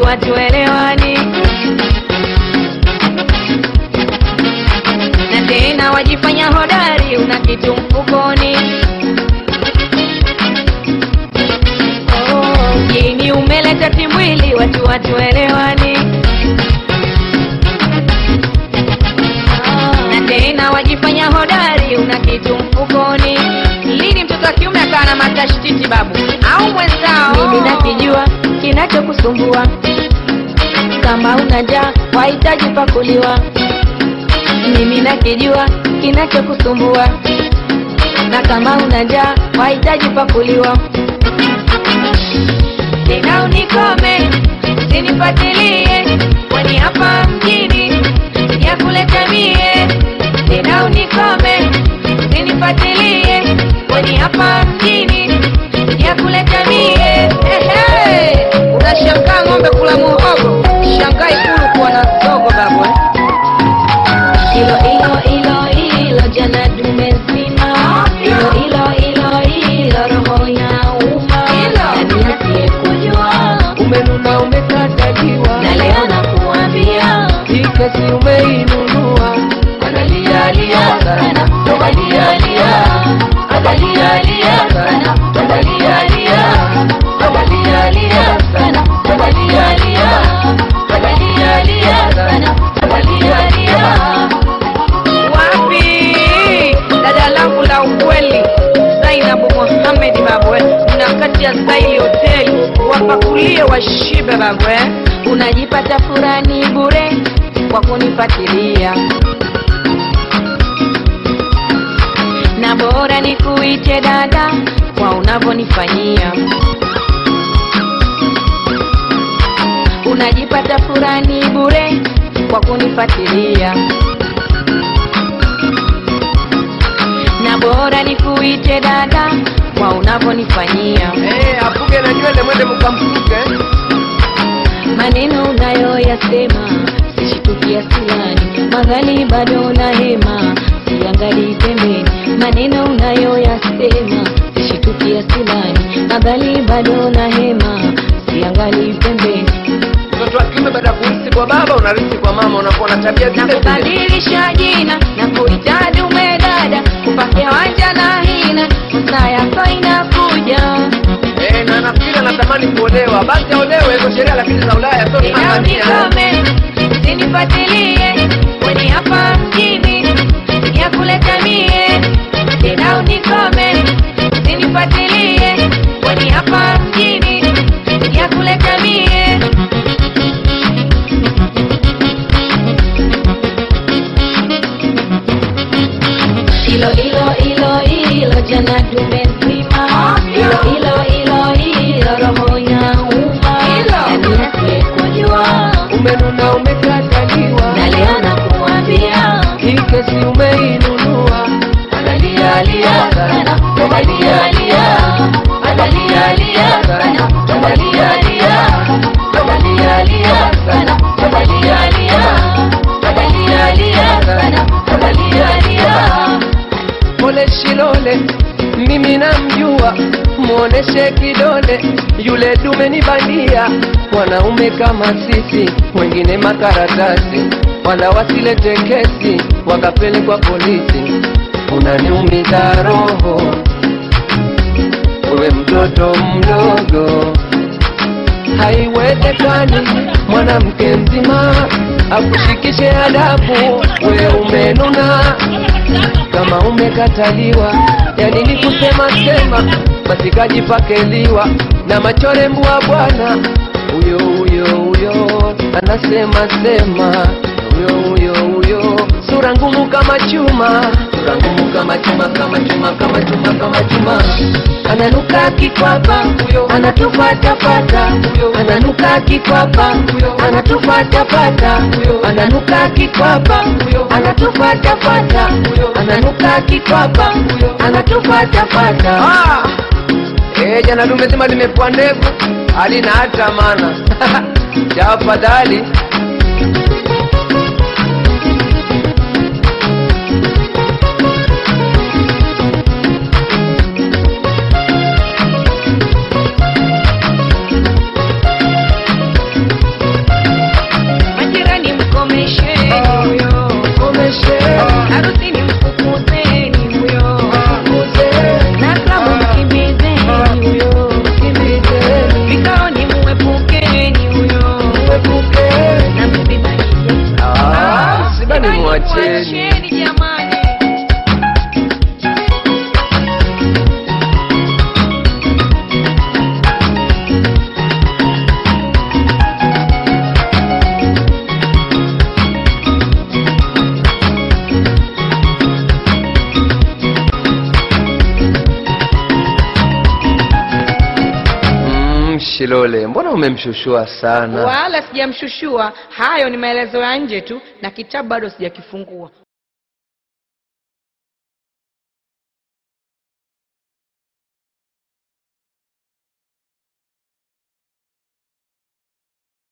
hatuelewani na tena wajifanya hodari una kitu mfukoni Oh, mjini umeleta timwili watu hatuelewani na tena wajifanya hodari una kitu mfukoni lini mtoto wa kiume akawa na matashtiti babu au mwenzao mimi nakijua kinachokusumbua kama una njaa wahitaji pakuliwa mimi nakijua kinachokusumbua na kama una njaa wahitaji pakuliwa tena unikome usinifatilie kwani hapa mjini ya kuleta mie tena unikome usinifatilie kwani hapa mjini ya kuleta mie Ehe, unashangaa ng'ombe kula muhogo shangaa ikulu kuwa na sogo babu eh? ilo ilo ilo ilo jana dume zima ilo ilo ilo ilo roho ya uma nani asiyekujua umenuna umekataliwa na leo nakuambia hii kesi umeinunua analialia sana analialia analialia sana analialia analialia sana analialia analialia sana analialia wapi dada langu la ukweli zainabu mohamed babwe na kati ya zaili hoteli wapakulie washibe babwe unajipata furani bure kwa kunifatilia na bora nikuite dada kwa unavyonifanyia unajipata furani bure kwa kunifatilia na bora nikuite dada kwa unavyonifanyia Eh, afuge na nywele mwende mkamfuge maneno unayoyasema sishitukia silani madhali bado na hema siangalii pembeni maneno unayoyasema sishitukia silani madhali bado na hema siangalii pembeni mtoto wa kiume baada ya kurisi kwa baba unarisi kwa mama unakuwa na tabia na zile zile kubadilisha jina na kuita dume dada kupakia wanja na hina saa yako inakuja Eh, na nafikiri anatamani kuolewa basi aolewe hizo sheria lakini za ulaya sio tena tanzania unikome usinifatilie kwani hapa mjini ya kuleta mie tena unikome usinifatilie kwani hapa mjini ya kuleta mie ilo ilo ilo ilo jana dume nzima ilo ilo ilo ilo roho ya uma nani asiyekujua umenuna umekataliwa na leo nakuambia hii kesi umeinunua analialia sana analialia analialia sana analialia analialia sana analialia analialia sana analialia pole shilole mimi namjua muoneshe kidole yule dume ni bandia wanaume kama sisi wengine makaratasi wala wasilete kesi wakapelekwa polisi unaniumiza roho wewe mtoto mdogo haiwezekani mwanamke mzima akushikishe adabu we umenuna kama umekataliwa yani ni kusema sema basi kajipakeliwa na machore mbwa bwana huyo huyo huyo anasema sema huyo huyo huyo sura ngumu kama chuma sura ngumu kama chuma kama chuma kama chuma kama chuma ananuka kikwapa huyo anatufatafata huyo ananuka kikwapa huyo anatufatafata huyo ananuka kikwapa huyo anatufatafata huyo ananuka kikwapa huyo anatufatafata ah! Eh, jana dume zima limepua ndevu halina hata maana tafadhali mwacheni Mwacheni jamani. mm, shilole mbona umemshushua sana Wala sijamshushua, hayo ni maelezo ya nje tu, na kitabu bado sijakifungua.